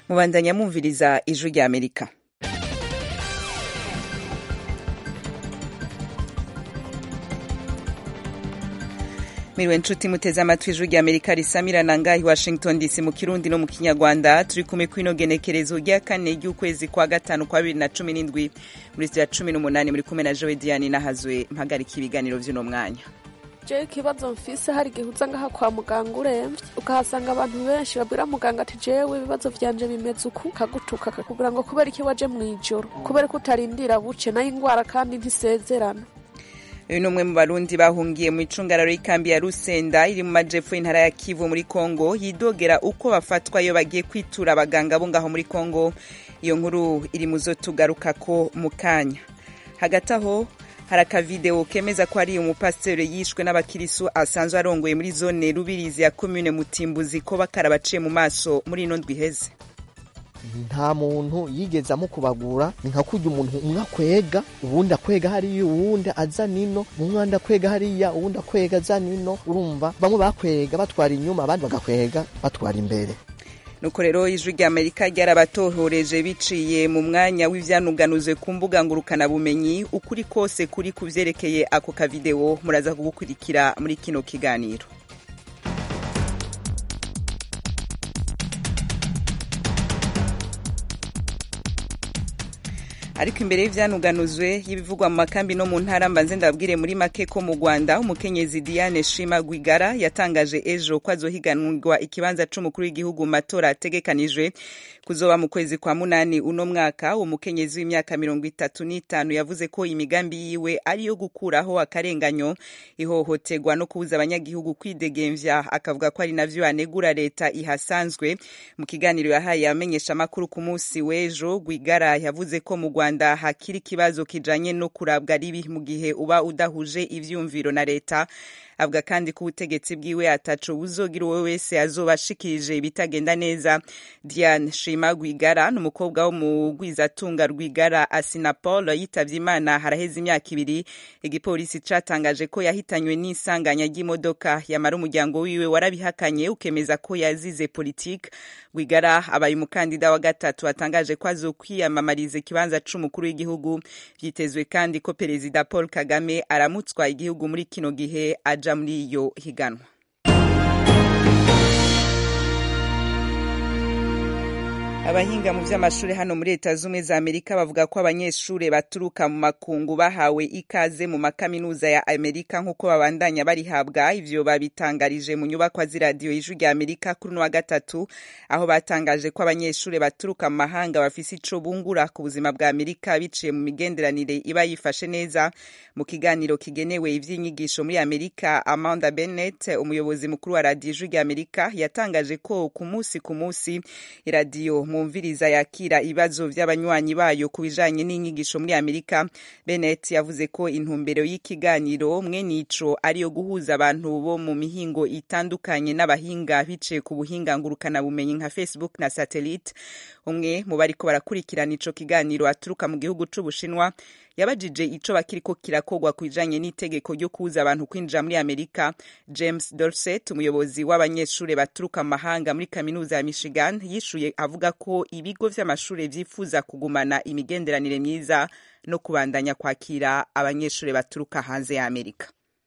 mubandanya mwumviriza ijwi rya amerika miriwe nshuti muteze amatwi ijwi rya amerika risamirana ngahi washington dc mu kirundi no mu kinyarwanda turi kumwe kwino genekerezo rya kane ry'ukwezi kwa gatanu kwa bibiri na cumi n'indwi muri ya cumi n'umunani muri kumwe na jowe diane nahazwe mpagarika ibiganiro vy'uno mwanya jewe ikibazo mfise hari igihe uza ngaha kwa muganga uremvye ukahasanga abantu benshi babwira muganga ati jewe ibibazo vyanje bimeze uku kagutuka kakubwira ngo kubera iki waje mw'ijoro kubera ko utarindira buce nayo ingwara kandi ntisezerana uyu ni umwe mu barundi bahungiye mu icungararo y'ikambi ya rusenda iri mu majepfo y'intara ya kivu muri kongo yidogera uko bafatwa iyo bagiye kwitura abaganga bo ngaho muri kongo iyo nkuru iri mu zo tugarukako mu kanya hagati aho hari akavideo kemeza ko ari umupasiteri yishwe n'abakirisu asanzwe arongoye muri zone rubirizi ya komune mutimbuzi ko bakarabaciye mu maso muri ino ndwi iheze nta muntu yigeze amukubagura ni nka kurya umuntu umwe akwega uwundi akwega hariya uwundi aza nino umwe akwega hariya uwundi akwega aza nino urumva bamwe bakwega batwara inyuma abandi bagakwega batwara imbere nuko rero ijwi rya amerika ryarabatohoreje biciye mu mwanya w'ivyanuganuzwe ku mbuga ngurukanabumenyi ukuri kose kuri ku vyerekeye ako kavideo muraza kugukurikira muri kino kiganiro ariko imbere y'ivyanuganuzwe y'ibivugwa mu makambi no mu ntara mbanze ndababwire muri make ko mu rwanda umukenyezi diane shima rwigara yatangaje ejo ko azohiganirwa ikibanza c'umukuru w'igihugu mu matora ategekanijwe kuzoba mu kwezi kwa munani uno mwaka uwo mukenyezi w'imyaka mirongo itatu n'itanu yavuze ko imigambi yiwe ari iyo gukuraho akarenganyo ihohoterwa no kubuza abanyagihugu kwidegemvya akavuga ko ari navyo anegura leta ihasanzwe mu kiganiro yahaye abamenyeshamakuru ku munsi w'ejo rwigara yavuze ko mu rwanda hakiri ikibazo kijanye no kurabwa ribi mu gihe uba udahuje ivyumviro na leta avuga kandi ko ubutegetsi bwiwe ataco buzogira uwo wese azoba ashikirije ibitagenda neza diane shima rwigara ni umukobwa wo mu rwizatunga rwigara asinapol yitavye imana haraheze imyaka ibiri igipolisi catangaje ko yahitanywe n'isanganya ry'imodoka yamara umuryango wiwe warabihakanye ukemeza ko yazize politike rwigara abaye umukandida wa gatatu atangaje ko azokwiyamamariza ikibanza c'umukuru w'igihugu vyitezwe kandi ko perezida paul kagame aramutswa igihugu muri kino gihe aja muri iyo higanwa abahinga mu vy'amashuri hano muri leta zumwe za amerika bavuga ko abanyeshuri baturuka mu makungu bahawe ikaze mu makaminuza ya amerika nk'uko babandanya barihabwa ivyo babitangarije mu nyubakwa z'iradiyo y'ijwi rya amerika kuri uno wa gatatu aho batangaje ko abanyeshuri baturuka mu mahanga bafise ico bungura ku buzima bwa amerika biciye mu migenderanire iba yifashe neza mu kiganiro kigenewe ivy'inyigisho muri amerika amanda bennett umuyobozi mukuru wa radiyo ijwi rya amerika yatangaje ko ku munsi ku munsi iradiyo mwumviriza yakira ibibazo vy'abanywanyi bayo ku bijanye n'inyigisho muri amerika bennett yavuze ko intumbero y'ikiganiro mwene ico ariyo guhuza abantu bo mu mihingo itandukanye n'abahinga biciye ku buhinga ngurukanabumenyi nka facebook na satellite umwe mu bariko barakurikirana ico kiganiro aturuka mu gihugu c'ubushinwa yabajije ico bakiriko kirakogwa ku bijanye n'itegeko ryo kubuza abantu kwinjira muri amerika james dorset umuyobozi w'abanyeshuri baturuka mu mahanga muri kaminuza ya michigan yishuye avuga ko ibigo vy'amashuri vyifuza kugumana imigenderanire myiza no kubandanya kwakira abanyeshuri baturuka hanze ya amerika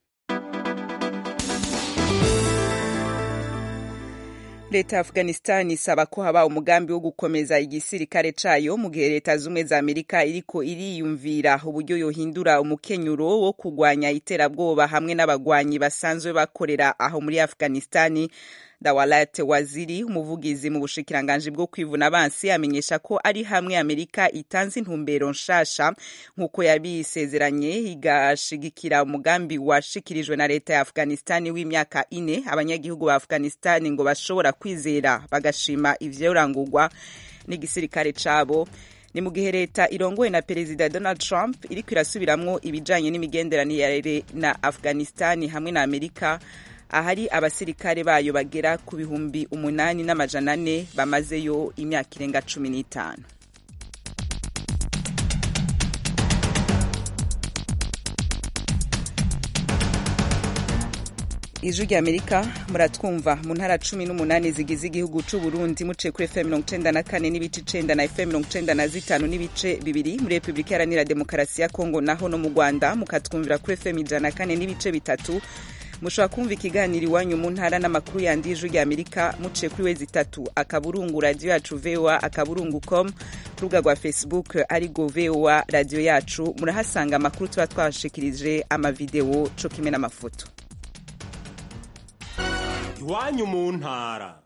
leta ya afghanistan isaba ko haba umugambi wo gukomeza igisirikare cayo mu gihe leta zumwe za amerika iriko iriyumvira uburyo yohindura umukenyuro wo kugwanya iterabwoba hamwe n'abagwanyi basanzwe bakorera aho muri afghanistani dawalat waziri umuvugizi mu bushikiranganji bwo kwivuna abansi amenyesha ko ari hamwe amerika itanze intumbero nshasha nk'uko yabisezeranye igashigikira umugambi washikirijwe na leta ya afghanistani w'imyaka ine abanyagihugu ba afghanistani ngo bashobora kwizera bagashima ivyorangurwa n'igisirikare cabo ni mu gihe leta irongowe na perezida donald trump iriko irasubiramwo ibijanye n'imigenderanire na afghanistani hamwe na amerika ahari abasirikare bayo bagera ku bihumbi umunani n'amajana ane bamazeyo imyaka irenga cumi n'itanu ijwi rya amerika muratwumva mu ntara cumi n'umunani zigize igihugu c'u burundi muciye kuri fm mirongo icenda na kane n'ibice icenda na fm mirongo icenda na zitanu n'ibice bibiri muri repubulika iharanira demokarasi ya kongo naho no mu rwanda mukatwumvira kuri fm ijana na kane n'ibice bitatu mushobora kumva ikiganiro iwanyu mu ntara n'amakuru yandi y'ijwi rya amerika muciye kuri wezi itatu akaburungu radiyo yacu voa akaburungu com ku rubuga rwa facebook arigo voa radiyo yacu murahasanga amakuru tuba twashikirije amavidewo co kimwe n'amafoto iwanyu mu ntara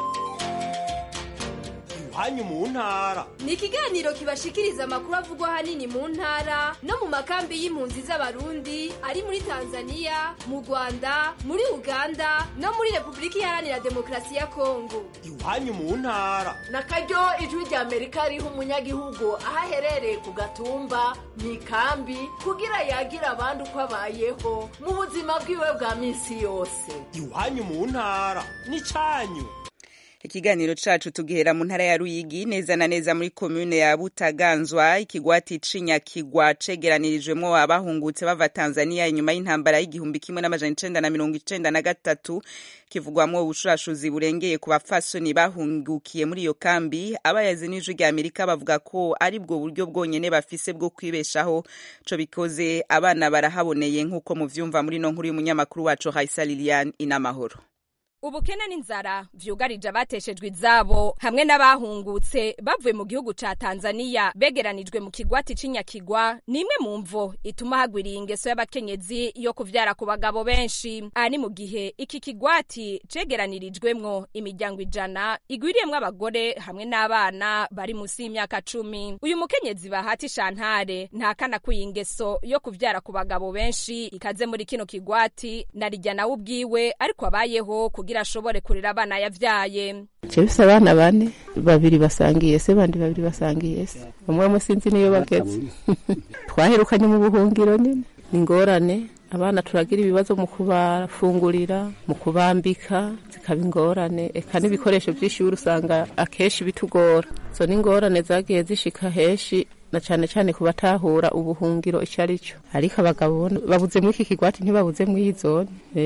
iwanyu mu ntara ni ikiganiro kibashikiriza amakuru avugwa ahanini mu ntara no mu makambi y'impunzi z'abarundi ari muri tanzania mu rwanda muri uganda no muri repubulika iharanira demokarasi ya kongo iwanyu mu ntara na karyo ijwi rya amerika riha umunyagihugu aho aherereye ku gatumba mu ikambi kugira yagira abandi uko abayeho mu buzima bwiwe bwa minsi yose iwanyu mu ntara ni cyanyu ikiganiro cacu tugihera mu ntara ya ruyigi neza na neza muri komune ya butaganzwa ikigwati cinyakigwa cegeranirijwemwo abahungutse bava tanzania inyuma y'intambara y'igihumbi kimwe n'amajana icenda na mirongo icenda na gatatu kivugwamwo ubushurashuzi burengeye ku bafasoni bahungukiye muri iyo kambi abayazi n'ijwi rya amerika bavuga ko ari bwo buryo bwonyene bafise bwo kwibeshaho co bikoze abana barahaboneye nk'uko muvyumva muri no nkuru y'umunyamakuru wacu haisa lilian inamahoro ubukene n'inzara vyugarije abateshejwe izabo hamwe n'abahungutse bavuye mu gihugu ca Tanzania begeranijwe mu kigwati c'inyakigwa nimwe mu mvo ituma hagwiriye ingeso y'abakenyezi yo kuvyara ku bagabo benshi aha ni mu gihe iki kigwati cegeranirijwemwo imiryango ijana igwiriyemwo abagore hamwe n'abana bari musi y'imyaka cumi uyu mukenyezi bahati shantare ntakana ko iyi ngeso yo kuvyara ku bagabo benshi ikaze muri kino kigwati narijya nawe ubwiwe ariko abayeho kugira ashobore kurera abana yavyaye Chefise abana bane babiri basangiye se bandi babiri basangiye se umwe mu sinzi niyo bageze twaherukanye mu buhungiro nyine ni ingorane abana turagira ibibazo mu kubafungurira mu kubambika zikaba ingorane eka n'ibikoresho by'ishuri usanga akenshi bitugora zo ni ingorane zagiye zishika henshi na cyane cyane ku batahura ubuhungiro icyo ari cyo ariko abagabo babuze muri iki kigwati ntibabuze muri iyi zone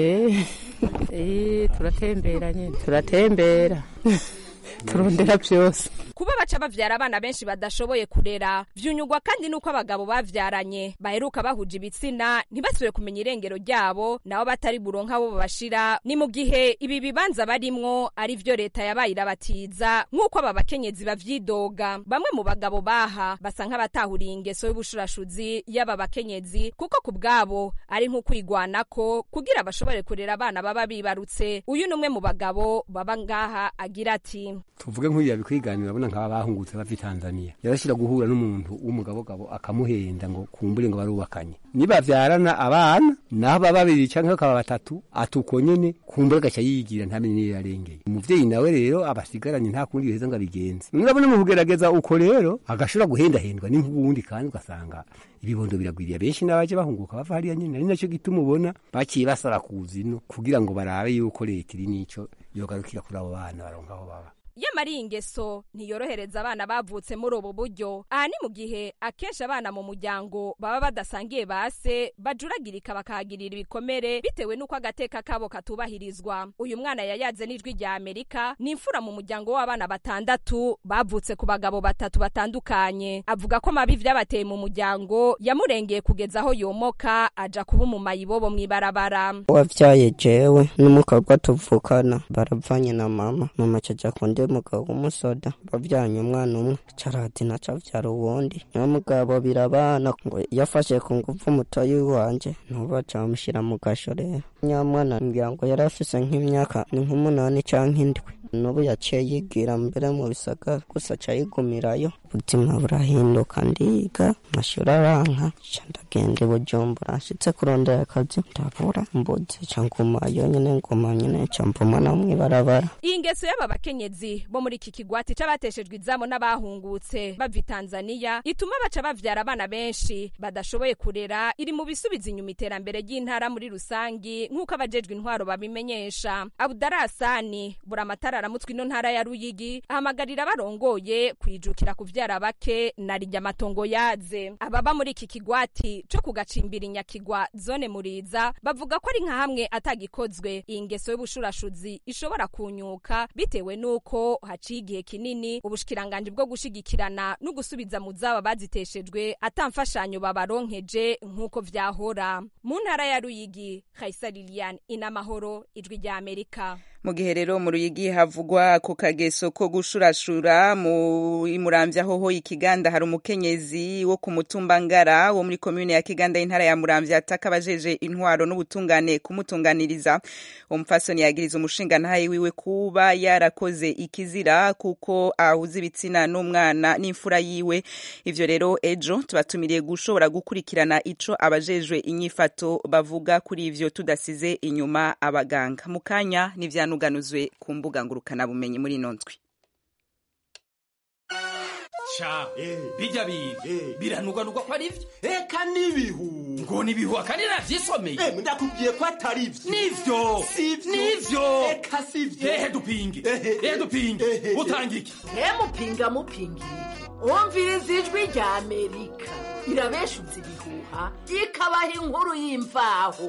eee turatembera nyine turatembera turondera byose kuba baca bavyara abana benshi badashoboye kurera vyunyugwa kandi nuko abagabo bavyaranye baheruka bahuje ibitsina ntibasubire kumenya irengero ryabo nabo batari buronka abo babashira ni mu gihe ibi bibanza barimwo ari vyo leta yabaye irabatiza nk'uko aba bakenyezi bavyidoga bamwe mu bagabo baha basa nk'abatahuriye ingeso y'ubushurashuzi y'aba bakenyezi kuko ku bwabo ari nk'ukwigwanako kugira bashobore kurera abana baba bibarutse uyu ni umwe mu bagabo baba ngaha agira ati tuvuge nk'uyu yabikwiganira urabona nk'aba bahungutse bava i tanzania yarashira guhura n'umuntu w'umugabogabo akamuhenda ngo kumbure ngo barubakanye nibavyarana abana naho baba babiri canke bakaba batatu atuko nyene kumbure agaca yigira ntamenye niyo yarengeye umuvyeyi nawe rero abasigaranye nta kundi yoheza ngo abigenze urabona mu kugerageza uko rero agashobora guhendahendwa n'inkubundi kandi ugasanga ibibondo biragwiriye benshi n'abaje bahunguka bava hariya nyene ari naco gituma ubona baciye basara kuzino kugira ngo barabe yuko leta iri nico yogarukira kuri abo bana baronka aho baba yamara iyi ngeso ntiyorohereza abana bavutse muri ubu buryo aha ni mu gihe akenshi abana mu muryango baba badasangiye base bajuragirika bakahagirira ibikomere bitewe n'uko agateka kabo katubahirizwa uyu mwana yayaze n'ijwi rya amerika ni imfura mu muryango w'abana batandatu bavutse ku bagabo batatu batandukanye avuga ko mabi vyabateye mu muryango yamurengeye kugeza aho yomoka aja kuba umumayibobo mw'ibarabara wavyaye jewe n'umukobwa tuvukana baravanye na mama mama caja kundi umugabo w'umusoda bavyanye umwana umwe carati naca avyara uwundi niwo mugabo birabana ngo yafashe ku nguvu umutoyi wanje ntuba camushira mu gasho rero nyamwana ngira ngo yari afise nk'imyaka ni nk'umunani canke indwi n'ubu yaciye yigira mbere mu bisagara gusa aca yigumirayo ubuzima burahinduka ndiga amashuri aranka ca ndagenda i bujumbura nshitse kurondera akazi ndabura mbuzi ca ngumayo nyene nguma nyene ca mbuma no mw'ibarabara iyi ngeso y'aba bakenyezi bo muri iki kigwati c'abateshejwe izabo n'abahungutse bava i tanzaniya ituma baca bavyara abana benshi badashoboye kurera iri mu bisubiza inyuma iterambere ry'intara muri rusangi nk'uko abajejwe intwaro babimenyesha abudarasani buramatara aramutswe ino ntara ya ruyigi ahamagarira abarongoye kwijukira kuvyara kuvyara bake na rirya amatongo yaze ababa muri iki kigwati co kugacimbira inyakigwa zone muriza bavuga ko ari nka hamwe atagikozwe iyi ngeso y'ubushurashuzi ishobora kunyuka bitewe n'uko haciye igihe kinini ubushikiranganji bwo gushigikirana no gusubiza mu zaba baziteshejwe atamfashanyo babaronkeje nk'uko vyahora mu ntara ya ruyigi kaisa lilian inamahoro ijwi rya amerika mu gihe rero mu ruyigi havugwa ku kageso ko gushurashura mu muramvya hoho ikiganda hari umukenyezi wo ku mutumba ngara wo muri komune ya kiganda y'intara ya muramvya ataka abajeje intwaro n'ubutungane kumutunganiriza uwo mupfasoni yagiriza umushinga ntaye wiwe kuba yarakoze ikizira kuko ahuza ibitsina n'umwana n'imfura yiwe ivyo rero ejo tubatumiriye gushobora gukurikirana ico abajejwe inyifato bavuga kuri ivyo tudasize inyuma abaganga mu kanya n'ivyanu uganuzwe ku mbuga ngurukanabumenyi muri ino ndwi sha bijya biga biranugwanugwa ko ari vyo eka n'ibihu ngo nibihu akandi navyisomeye ndakubwiye ko atari vyo nivyo sivyo nivyo eka sivyo ehe dupinge ehe dupinge utanga iki mupinga mupingira wumviriza ijwi rya amerika irabeshuza ibihuha ikabaha inkuru y'imvaho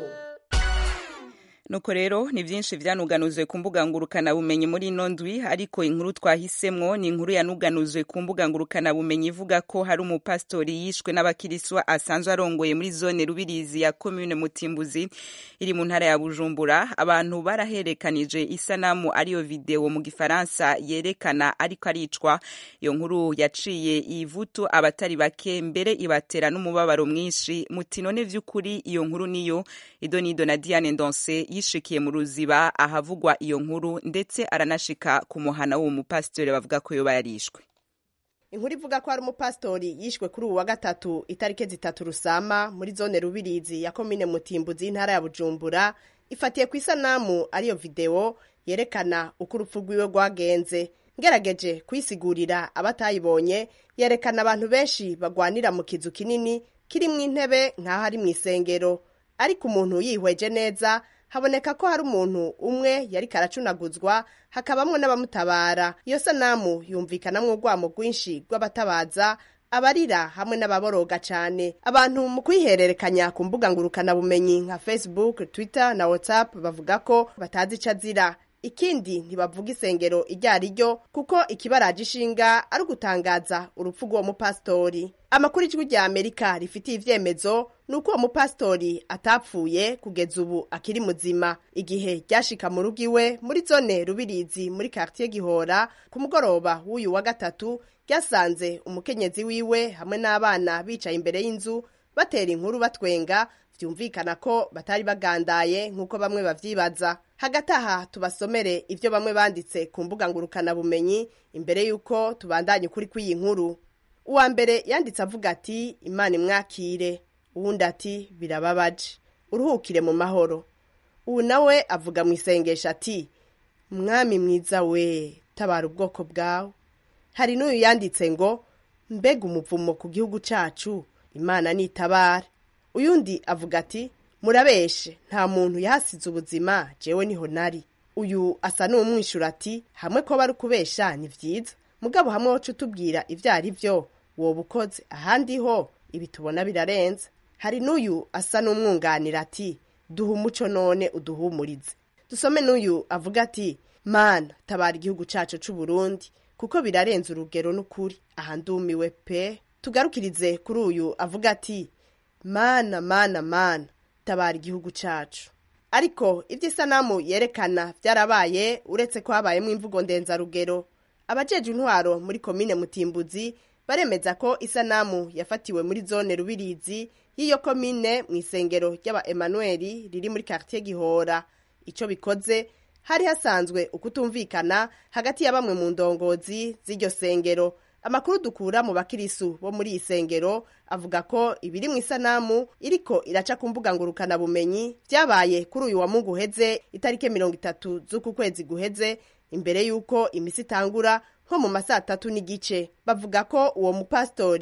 nuko rero ni byinshi vyanuganuzwe ku mbuga ngurukana bumenyi muri ino ndwi ariko inkuru twahisemwo ni inkuru yanuganuzwe ku mbuga ngurukana bumenyi ivuga ko hari umupasitori yishwe n'abakiriswa asanzwe arongoye muri zone rubirizi ya commune mutimbuzi iri mu ntara ya bujumbura abantu baraherekanije isanamu ariyo video mu gifaransa yerekana ariko aricwa iyo nkuru yaciye ivutu abatari bake mbere ibatera n'umubabaro mwinshi muti none vy'ukuri iyo nkuru niyo idonido na diane ndonse yishikiye mu ruziba ahavugwa iyo nkuru ndetse aranashika ku muhana w'uwo mupasitori bavuga ko yoba yarishwe inkuru ivuga ko hari umupasitori yishwe kuri ubu wa gatatu itariki zitatu rusama muri zone rubirizi ya komine mutimbuzi y'intara ya bujumbura ifatiye ku isanamu ariyo videwo yerekana uko urupfu rwiwe rwagenze ngerageje kuyisigurira abatayibonye yerekana abantu benshi bagwanira mu kizu kinini kirimo intebe nk'aho ari mu isengero ariko umuntu yihweje neza haboneka ko hari umuntu umwe yari karacunaguzwa hakabamwo n'abamutabara iyo sanamu yumvikanamwo urwamo rwinshi rw'abatabaza abarira hamwe n'ababoroga cyane abantu mu kuyihererekanya ku mbuga ngurukanabumenyi nka facebook twitter na whatsapp bavuga ko batazi ico azira ikindi ntibavuga isengero iryo ari ryo kuko ikibaraje ishinga ari ugutangaza urupfu rw'uwo mupasitori amakuru ijwi rya amerika rifitiye ivyemezo ni uko uwo mupasitori atapfuye kugeza ubu akiri muzima igihe ryashika mu rugo iwe muri zone rubirizi muri quartier gihora ku mugoroba w'uyu wa gatatu ryasanze umukenyezi wiwe hamwe n'abana bicaye imbere y'inzu batera inkuru batwenga vyumvikana ko batari bagandaye nk'uko bamwe bavyibaza hagati aha tubasomere ivyo bamwe banditse ku mbuga ngurukanabumenyi imbere y'uko tubandanye ukuri kw'iyi nkuru uwa mbere yanditse avuga ati imana imwakire uwundi ati birababaje uruhukire mu mahoro ubu nawe avuga mu isengesho ati mwami mwiza we tabara ubwoko bwawe hari n'uyu yanditse ngo mbega umuvumo ku gihugu cacu imana nitabara uyundi avuga ati murabeshe nta muntu yahasize ubuzima jewe niho nari uyu asa n'uwumwishura ati hamwe ko bari kubesha ni vyiza mugabo hamwe woca utubwira ivyo ari vyo woba ukoze ahandi ho ibi tubona birarenze hari n'uyu asa n'umwunganira ati duha umuco none uduhumurize dusome n'uyu avuga ati mana tabara igihugu cacu c'uburundi kuko birarenze urugero n'ukuri aha ndumiwe pe tugarukirize kuri uyu avuga ati mana mana mana tabara igihugu cacu ariko ivy'isanamu yerekana vyarabaye uretse ko habayemo imvugo ndenzarugero abajeje intwaro muri komine mutimbuzi baremeza ko isanamu yafatiwe muri zone rubirizi y'iyo komine mu isengero ry'aba emanueli riri muri quartier gihora ico bikoze hari hasanzwe ukutumvikana hagati ya bamwe mu ndongozi z'iryo sengero amakuru dukura mu bakirisu bo muri iyi sengero avuga ko ibiri mu isanamu iriko iraca ku mbuga ngurukanabumenyi vyabaye kuri uyu wa mungu uheze itariki mirongo itatu z'uku kwezi guheze imbere y'uko imisi itangura nko mu masaa atatu n'igice bavuga ko uwo mupasitori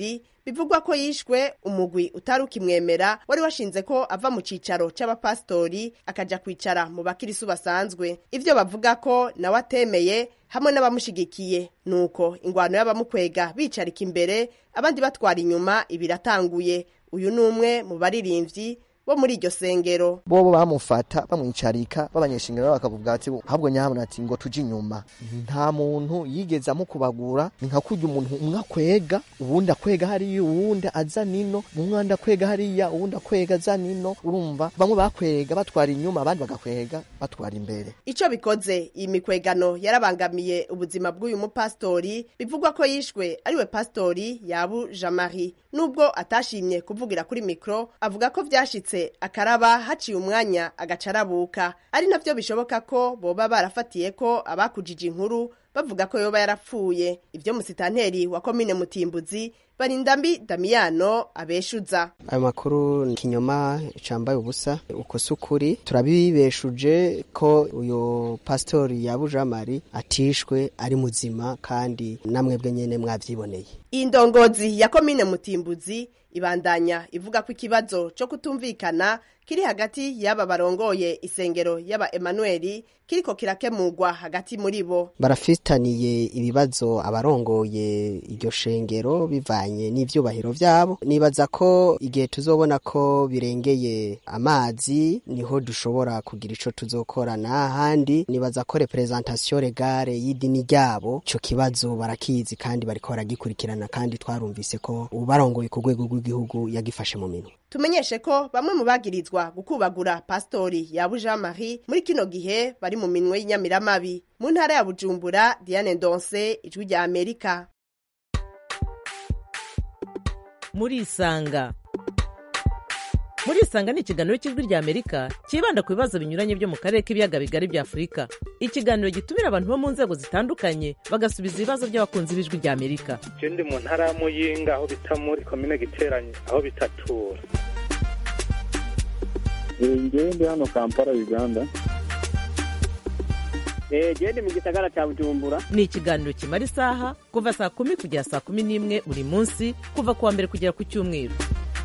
bivugwa ko yishwe umugwi utari ukimwemera wari washinze ko ava mu cicaro c'abapasitori akaja kwicara mu bakirisu basanzwe ivyo bavuga ko nawe atemeye hamwe n'abamushigikiye nuko ingwano y'abamukwega bicarika imbere abandi batwara inyuma ibiratanguye uyu ni umwe mu baririmvyi bo muri iryo sengero bobo bamufata bamwicarika b'abanyeshingiro bakavuga ati ahubwo nyahabona ati ngo tuje inyuma nta muntu yigeze amukubagura ni nka kurya umuntu umwe akwega uwundi akwega hariya uwundi aza nino umwanda akwega hariya uwundi akwega aza nino urumva bamwe bakwega batwara inyuma abandi bagakwega batwara imbere ico bikoze iyi mikwegano yarabangamiye ubuzima bw'uyu mupasitori bivugwa ko yishwe ariwe pasitori yabu jamari nubwo atashimye kuvugira kuri mikro avuga ko vyashitse akaraba haciye umwanya agaca arabuka ari navyo bishoboka ko boba barafatiye ko abakujije inkuru bavuga ko yoba yarapfuye ivyo musitanteri wa komine mutimbuzi barindambi damiyano abeshuza ayo makuru ni kinyoma cambaye ubusa uko si ukuri turabibeshuje ko uyu pasitori ya bujamari atishwe ari muzima kandi namwebwe nyene mwavyiboneye iyi ndongozi ya komine mutimbuzi ibandanya ivuga ko ikibazo co kutumvikana kiri hagati y'aba barongoye isengero y'aba emanueli kiriko kirakemurwa hagati muri bo barafitaniye ibibazo abarongoye iryo shengero bivanye n'ivyubahiro vyabo nibaza ko igihe tuzobona ko birengeye amazi niho dushobora kugira ico tuzokorana ahandi nibaza ko representation legale y'idini ryabo ico kibazo barakizi kandi bariko baragikurikirana kandi twarumvise ko ubarongoye ku rwego rw'igihugu yagifashe mu minwe tumenyeshe ko bamwe mu bagirizwa gukubagura pastori ya Jean Marie muri kino gihe bari mu minwe y'inyamiramabi mu ntara ya Bujumbura Diane Ndonse ijwi rya Amerika muri isanga muri isanga ni ikiganiro cy'ijwi rya amerika cyibanda ku bibazo binyuranye byo mu karere k'ibiyaga bigari bya afurika ikiganiro gitumira abantu bo mu nzego zitandukanye bagasubiza ibibazo by'abakunzi b'ijwi rya amerika je ndi mu ntara ya muyinga aho bita muri komine giteranye aho bitatura ngewe ndi hano kampala uganda jewe ndi mu gisagara cya bujumbura ni ikiganiro kimara isaha kuva saa kumi kugera saa kumi n'imwe buri munsi kuva ku wa mbere kugera ku cyumweru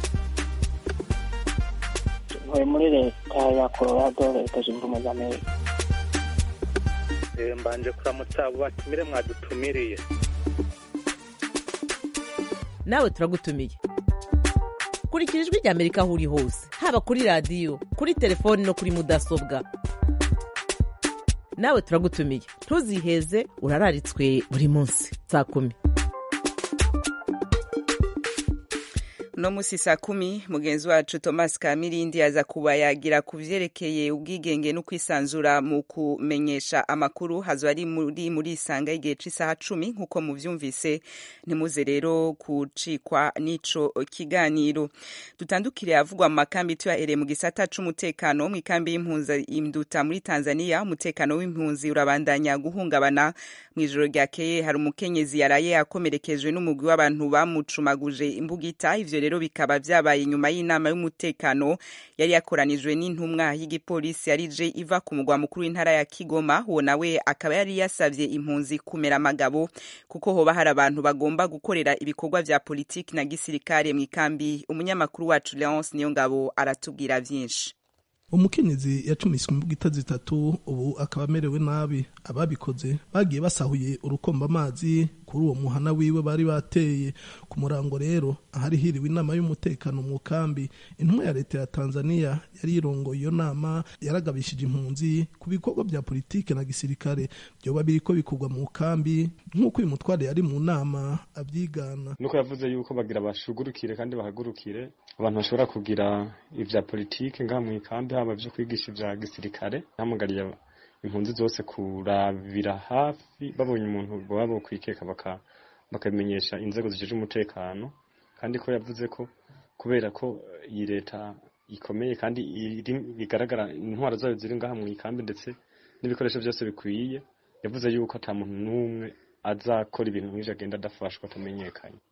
ntuye muri leta ya colorado leta zunze ubumwe za amerika mbanje kuramutsa abo batumire mwadutumiriye nawe turagutumiye kurikira ijwi rya amerika aho uri hose haba kuri radiyo kuri telefoni no kuri mudasobwa nawe turagutumiye ntuziheze urararitswe buri munsi saa kumi no musi saa kumi mugenzi wacu thomas kamirindi aza kuba yagira ku vyerekeye ubwigenge no kwisanzura mu kumenyesha amakuru hazo ari muri muri isanga igihe c'isaha cumi nk'uko muvyumvise ntimuze rero kucikwa n'ico kiganiro dutandukire avugwa mu makambi tuyahereye mu gisata c'umutekano mu ikambi y'impunzi imduta muri tanzania umutekano w'impunzi urabandanya guhungabana mw'ijoro ryakeye hari umukenyezi yaraye akomerekejwe n'umugwi w'abantu bamucumaguje imbugita ivyo rero bikaba vyabaye nyuma y'inama y'umutekano yari yakoranijwe n'intumwa y'igipolisi yarije iva ku mugwa mukuru w'intara ya Kigoma uwo nawe akaba yari yasavye impunzi kumera amagabo kuko hoba hari abantu bagomba gukorera ibikorwa vya politiki na gisirikare mu ikambi umunyamakuru wacu Leonce Niyongabo aratubwira vyinshi umukenyezi yacumiswe imbugita zitatu ubu akaba amerewe nabi ababikoze bagiye basahuye urukomba amazi kuri uwo muhana wiwe bari bateye ku murango rero ahari hiriwe inama y'umutekano mu kambi intumwa ya leta ya tanzania yari yirongoye iyo nama yaragabishije impunzi ku bikorwa bya politike na gisirikare byoba biriko bikorwa mu kambi nk'uko uyu mutware yari mu nama abyigana nuko yavuze yuko bagira bashugurukire kandi bahagurukire abantu bashobora kugira ivya politike ngaha mu ikambi haba vyo kwigisha ivya gisirikare hamugariye impunzi zose kurabira hafi babonye umuntu baba bokwikeka baka bakamenyesha inzego zijeje umutekano kandi ko yavuze ko kubera ko iyi leta ikomeye kandi bigaragara intwaro zayo ziri ngaha mu ikambi ndetse n'ibikoresho byose bikwiye yavuze yuko ata muntu n'umwe azakora ibintu nk'ivyo agenda adafashwa atamenyekanye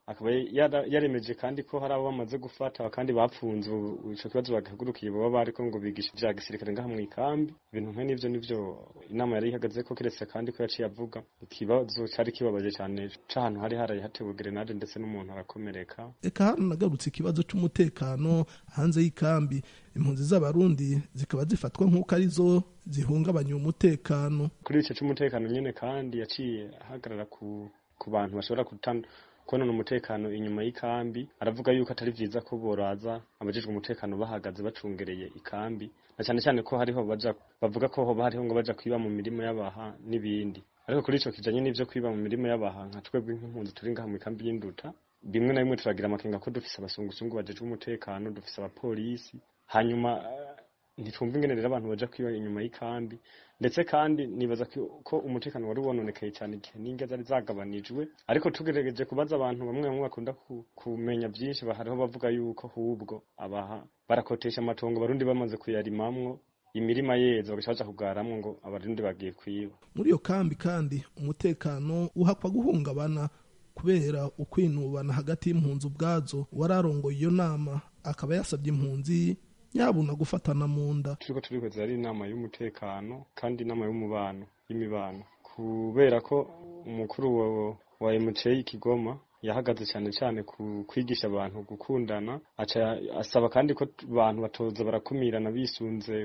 akaba yara- yaremeje kandi ko hari abo bamaze gufata kandi bapfunze ubu ico kibazo bagahagurukiye baba bariko ngo bigisha ivya gisirikare ngaha mu ikambi ibintu nk'e n'ivyo nivyo inama yari ihagaze ko keretse kandi ko yaciye avuga ikibazo cari kibabaje cane c'ahantu hari haraye hatewe grenade ndetse n'umuntu arakomereka eka haranagarutse ikibazo c'umutekano hanze y'ikambi impunzi z'abarundi zikaba zifatwa nk'uko arizo zihungabanya umutekano kuri ico c'umutekano nyene kandi yaciye ahagarara ku ku bantu bashobora kutan konona umutekano inyuma y'ikambi aravuga yuko atari vyiza ko boraza abajejwe umutekano bahagaze bacungereye ikambi na cyane cyane ko hariho baja bavuga ko hoba hariho ngo baja kwiba mu mirimo y'abaha n'ibindi ariko kuri ico kijanye n'ivyo kwiba mu mirimo y'abaha nka twebwe nk'impunzi turi ngaha mu ikambi y'induta bimwe na bimwe turagira amakenga ko dufise abasungusungu bajejwe umutekano dufise abapolisi hanyuma eh, ntitwumva ingene rero abantu baja kwiba inyuma y'ikambi ndetse kandi nibaza ko ko umutekano wari wononekaye cyane igihe n'inge zari zagabanijwe ariko tugerageje kubaza abantu bamwe bamwe bakunda ku- kumenya byinshi ba- hariho bavuga yuko ahubwo abaha barakotesha amatongo abarundi bamaze kuyarimamwo imirima yeze bagaca baja kugaramwo ngo abarundi bagiye kwiba muri iyo kambi kandi umutekano uhakwa guhungabana kubera ukwinubana hagati y'impunzi ubwazo wararongoye iyo nama akaba yasabye impunzi yabuna gufatana mu nda turiko turihweza ari inama y'umutekano kandi inama y'umubano y'imibano kubera ko umukuru wa, wa MCA y'Ikigoma yahagaze cyane cyane ku kwigisha abantu gukundana aca asaba kandi ko abantu batoza barakumirana bisunze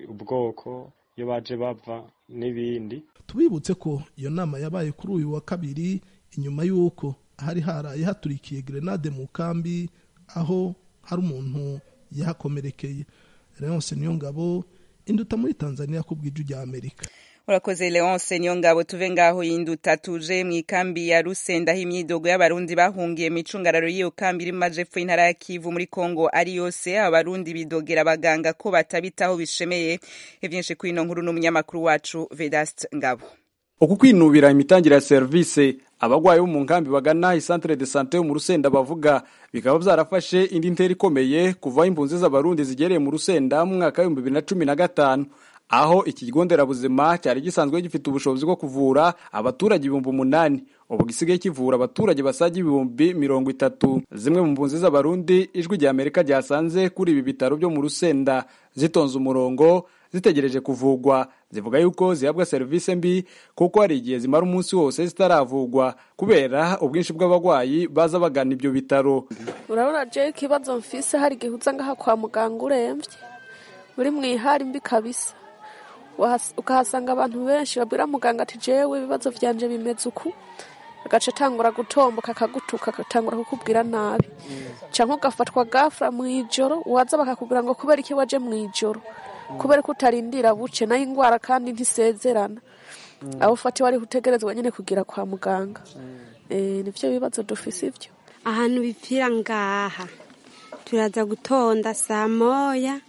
ubwoko iyo baje bava n'ibindi tubibutse ko iyo nama yabaye kuri uyu wa kabiri inyuma y'uko hari haraye haturikiye grenade mu kambi aho hari umuntu yahakomerekeye leonce niyo ngabo induta muri tanzania ku bw'iju rya amerika urakoze leonce niyo ngabo tuve ngaho y'induta tuje mu ikambi ya rusenda aho imyidogo y'abarundi bahungiye mu icungararo y'iyo kambi iri mu majepfo y'intara ya kivu muri kongo ari yose abarundi bidogera abaganga ko batabitaho bishemeye ivyinshi kuri ino nkuru n'umunyamakuru wacu vedast ngabo uku kwinubira imitangire ya serivisi abagwayi bo mu nkambi bagana isantere de sante yo mu rusenda bavuga bikaba byarafashe indi ntera ikomeye kuva aho impunzi z'abarundi zigereye mu rusenda mu mwaka w'ibihumbi bibiri na cumi na gatanu aho iki kigo nderabuzima cyari gisanzwe gifite ubushobozi bwo kuvura abaturage ibihumbi umunani ubu gisigaye kivura abaturage basaga ibihumbi mirongo itatu zimwe mu mpunzi z'abarundi ijwi rya amerika ryasanze kuri ibi bitaro byo mu rusenda zitonze umurongo zitegereje kuvugwa zivuga yuko zihabwa serivisi mbi kuko hari igihe zimara umunsi wose zitaravugwa kubera ubwinshi bw'abarwayi baza bagana ibyo bitaro urabona je ikibazo mfise hari igihe uza ngaha kwa muganga uremvye uri mu ihari mbi kabisa Wahas- ukahasanga abantu benshi babwira muganga ati jewe ibibazo vyanje bimeze uku agaca atangura gutomboka akagutuka agatangura kukubwira nabi canke ugafatwa gafura mw'ijoro waza bakakubwira ngo kubera iki waje mw'ijoro kubera ko utarindira buce nayo ingwara kandi ntisezerana abo ufatiwe ariho utegerezwa nyene kugira kwa muganga Eh, nivyo bibazo dufise ivyo ahantu bipfira ngaha turaza gutonda saa moya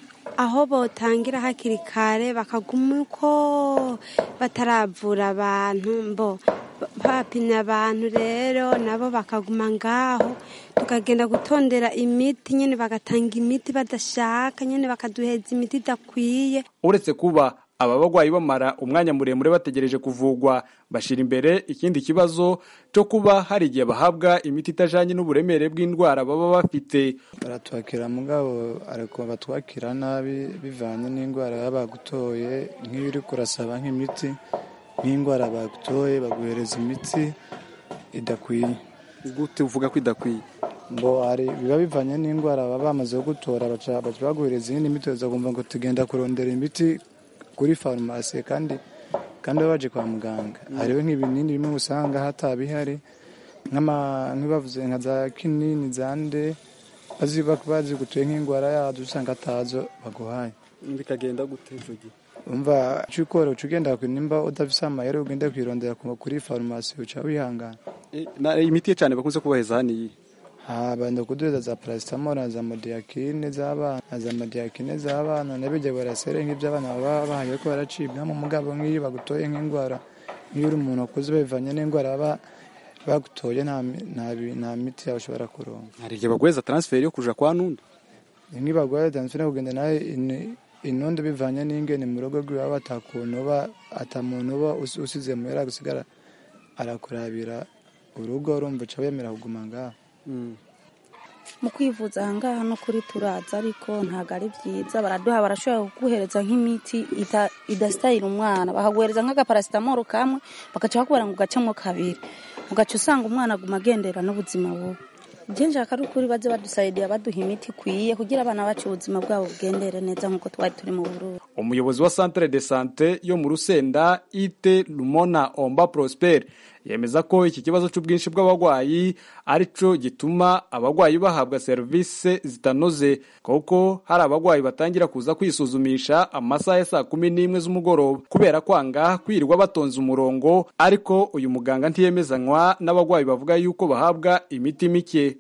aho botangira hakiri kare bakaguma uko bataravura abantu mbo bapimye abantu rero nabo bakaguma ngaho tukagenda gutondera imiti nyine bagatanga imiti badashaka nyine bakaduheza imiti idakwiye uretse kuba aba bagwayi bamara umwanya muremure bategereje kuvugwa bashira imbere ikindi kibazo cyo kuba hari igihe bahabwa imiti itajanye n'uburemere bw'indwara baba bafite baratwakira mugabo ariko batwakira nabi bivanye n'indwara baba bagutoye nk'iyo uri kurasaba nk'imiti nk'indwara bagutoye baguhereza imiti idakwiye gute uvuga ko idakwiye ngo hari biba bivanye n'indwara baba bamaze kugutora baca baca baguhereza iyindi miti uza kumva ngo tugenda kurondera imiti kuri farumasi kandi kandi baba baje kwa muganga hariho nk'ibinini bimwe usanga hatabihari nk'ama- nk'ibavuze nka za kinini za nde bazi bazi gutuye nk'indwara yazo usanga atazo baguhaye bikagenda gute icyo gihe umva icyo ukora uca ugenda ku- nimba udafise amayeri ugenda kwirondera ku- kuri farumasi uca wihangana Eh, na- imiti ye cyane bakunze kubaheza hano iyi banda kuduza za paracetamol na za modiyakine z'abana na za modiyakine z'abana n'ibijya barasere nk'iby'abana baba bahaye ko baracibwa mu mugabo nk'iyo bagutoye nk'indwara nk'iyo uri umuntu akuze bivanye n'indwara baba bagutoye nta mi- nta bi- nta miti yawe ushobora kuronka hari igihe baguheza transferi yo kuja kwa nundi nk'ibagwaye dansfina kugenda nawe in- inondo bivanye n'ingene mu rugo rwiwe baba atakuntu uba atamuntu uba usi- usize muhera gusigara arakurabira urugo urumva uca wemera kuguma ngaho mu kwivuza ahangaha no kuri turaza ariko ntabwo ari byiza baraduha barashobora kuguhereza nk'imiti ita- idasitayira umwana bakaguhereza nk'agaparasitamoro kamwe bagaca bakubwira ngo ugacemo kabiri ugaca usanga umwana aguma agendera n'ubuzima bubi ibyo nshaka ari ukuri baze badusayidira baduha imiti ikwiye kugira abana bacu ubuzima bwabo bugendere neza nk'uko twari turi mu bururu umuyobozi wa centre de sante yo mu rusenda ite lumona omba prosper yemeza ko iki kibazo cy'ubwinshi bw'abarwayi ari cyo gituma abarwayi bahabwa serivisi zitanoze kuko hari abarwayi batangira kuza kwisuzumisha amasaha ya saa kumi n'imwe z'umugoroba kubera kwanga kwirirwa batonze umurongo ariko uyu muganga ntiyemezanywa n'abarwayi bavuga yuko bahabwa imiti mike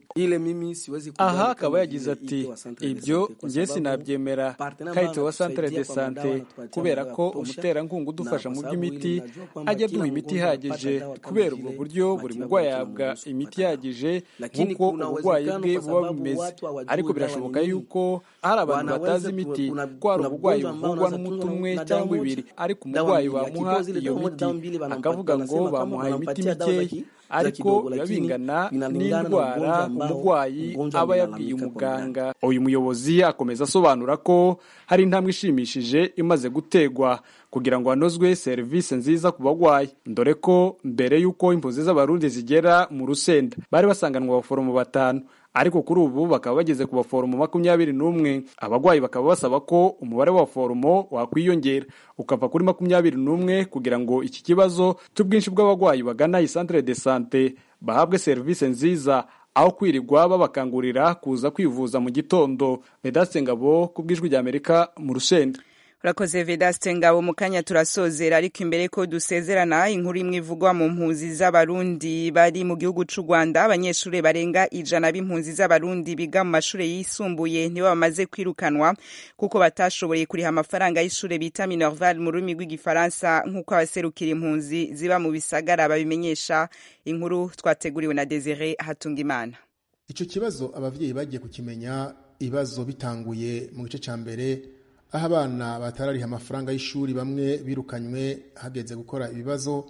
aha akaba yagize ati ibyo njye sinabyemera kayite wa centre de sante kubera ko umuterankunga udufasha mu by'imiti ajya aduha imiti ihagije kubera ubwo buryo buri murwayi ahabwa imiti ihagije nk'uko uburwayi bwe buba bumeze ariko birashoboka yuko hari abantu batazi imiti ko hari uburwayi buvurwa n'umuti umwe cyangwa ibiri ariko umurwayi bamuha iyo miti akavuga ngo bamuhaye imiti mikeya ariko biba bingana n'indwara umurwayi aba yabwiye umuganga uyu muyobozi akomeza asobanura ko hari intambwe ishimishije imaze gutegwa kugira ngo hanozwe serivisi nziza ku barwayi dore ko mbere y'uko impunzi z'abarundi zigera mu rusenda bari basanganwa abaforomo batanu ariko kuri ubu bakaba bageze ku baforomo makumyabiri n'umwe abarwayi bakaba basaba ko umubare w'abaforomo wakwiyongera ukava kuri makumyabiri n'umwe kugira ngo iki kibazo cy'ubwinshi bw'abarwayi bagana iyi centre de sante bahabwe serivisi nziza aho kwirirwa babakangurira kuza kwivuza mu gitondo vedaste ngabo ku bw'ijwi ry'amerika mu rusenda urakoze vedaste ngabo mu kanya turasozera ariko imbere ko dusezerana inkuru imwe ivugwa mu mpunzi z'abarundi bari mu gihugu c'u rwanda abanyeshuri barenga ijana b'impunzi z'abarundi biga mu mashuri yisumbuye nibo bamaze kwirukanwa kuko batashoboye kuriha amafaranga y'ishure bita minerval mu rurimi rw'igifaransa nk'uko abaserukira impunzi ziba mu bisagara babimenyesha inkuru twateguriwe na desire hatungimana icyo kibazo ababyeyi bagiye kukimenya ibibazo bitanguye mu gice cya mbere aho abana batarariha amafaranga y'ishuri bamwe birukanywe hageze gukora ibibazo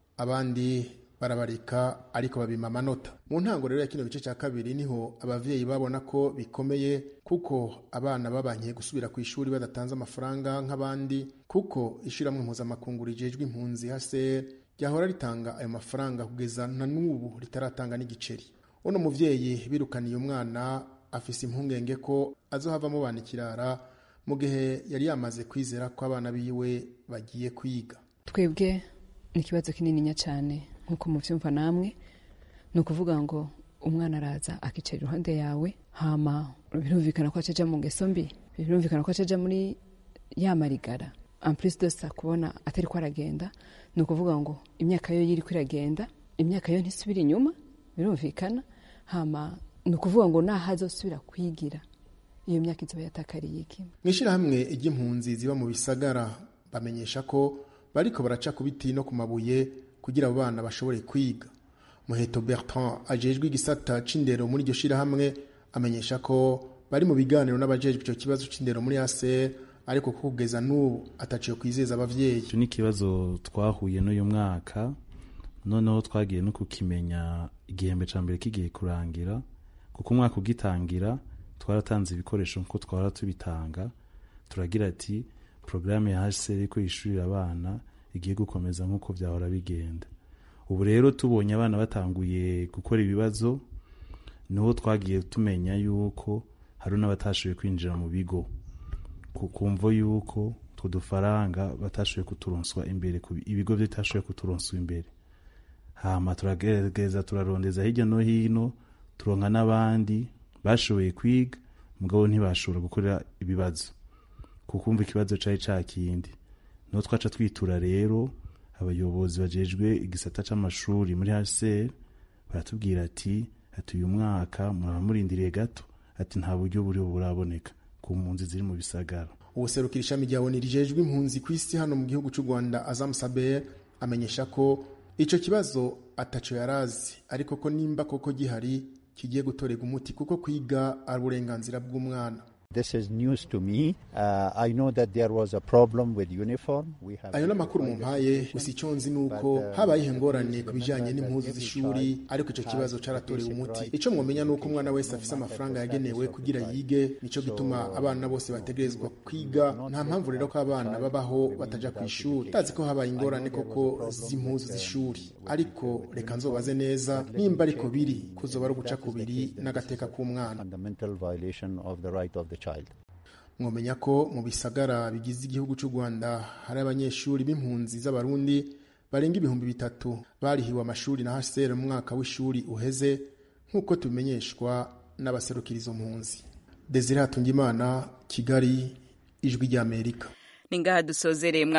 abandi barabarika ariko babima amanota mu ntango rero ya kino gice cya kabiri niho ababyeyi babona ko bikomeye kuko abana babankiye gusubira ku ishuri badatanze amafaranga nk'abandi kuko ishyirahamwe mpuzamakungu rijejwe impunzi hase ryahora ritanga ayo mafaranga kugeza na n'ubu ritaratanga n'igiceri uno muvyeyi birukaniye umwana afise impungenge ko azohavamo bana ikirara mu gihe yari yamaze kwizera ko abana biwe bagiye kwiga twebwe ni ikibazo kinininya cyane nk'uko mubyumva namwe ni ukuvuga ngo umwana araza akicara iruhande yawe hama birumvikana ko acaja mu ngeso mbi birumvikana ko acaja muri ya marigara amplis dosa kubona atari ko aragenda ni ukuvuga ngo imyaka yo yiri ko iragenda imyaka yo ntisubira inyuma birumvikana hama ni ukuvuga ngo naho azosubira kwigira iyo myaka izoba yatakariye iki mu ishyirahamwe ry'impunzi ziba mu bisagara bamenyesha ko bariko baraca ku biti no ku mabuye kugira abo bana bashobore kwiga muheto bertrand ajejwe igisata c'indero muri iryo shyirahamwe amenyesha ko bari mu biganiro n'abajejwe icyo kibazo c'indero muri aser ariko ko kugeza n'ubu ataciye kwizeza abavyeyi icyo ni ikibazo twahuye n'uyu mwaka noneho twagiye no kukimenya igihembwe ca mbere kigiye kurangira kuko umwaka ugitangira twaratanze ibikoresho nkuko twara tubitanga turagira ati porogaramu ya hcr ko yishurira abana igiye gukomeza nk'uko byahora bigenda ubu rero tubonye abana batanguye gukora ibibazo niho twagiye tumenya yuko hari n'abatashoboye kwinjira mu bigo kumvo yuko utwo dufaranga batashoboye kuturonswa imbere ibigo bitashoboye kuturonswa imbere hama turagerageza turarondeza hirya no hino turonka n'abandi bashoboye kwiga mugabo ntibashobora gukora ibibazo kukumva ikibazo cari ca kindi niho twaca twitura rero abayobozi bajejwe igisata c'amashuri muri hcr baratubwira ati ati uyu mwaka muraba murindiriye gato ati nta buryo buriho buraboneka ku mpunzi ziri mu bisagara ubuserukira ishami rya oni rijejwe impunzi ku isi hano mu gihugu c'u rwanda azam saber amenyesha ko ico kibazo ataco yarazi ariko ko nimba koko gihari kigiye gutorerwa umuti kuko kwiga ari uburenganzira bw'umwana This is news to me. Uh, I know that there was a problem with uniform. We have ayo n'amakuru mumpaye gusa icyo nzi ni uko habayeho ingorane ku bijyanye n'impuzu z'ishuri ariko icyo kibazo cyaratorewe umuti icyo mwamenya ni uko umwana wese afite amafaranga yagenewe kugira yige nicyo gituma abana bose bategerezwa kwiga nta mpamvu rero ko abana babaho batajya ku ishuri tazi ko habaye ingorane koko z'impuzu z'ishuri ariko reka nzobaze neza nimba ariko biri kuzoba ari uguca kubiri n'agateka k'umwana fundamental violation of the right of the child. mwamenya ko mu bisagara bigize igihugu cy'u rwanda hari abanyeshuri b'impunzi z'abarundi barenga ibihumbi bitatu barihiwe amashuri na hcr mu mwaka w'ishuri uheze nk'uko tubimenyeshwa n'abaserukira izo mpunzi desire hatungimana kigali ijwi ry'amerika ni ngaha dusozereye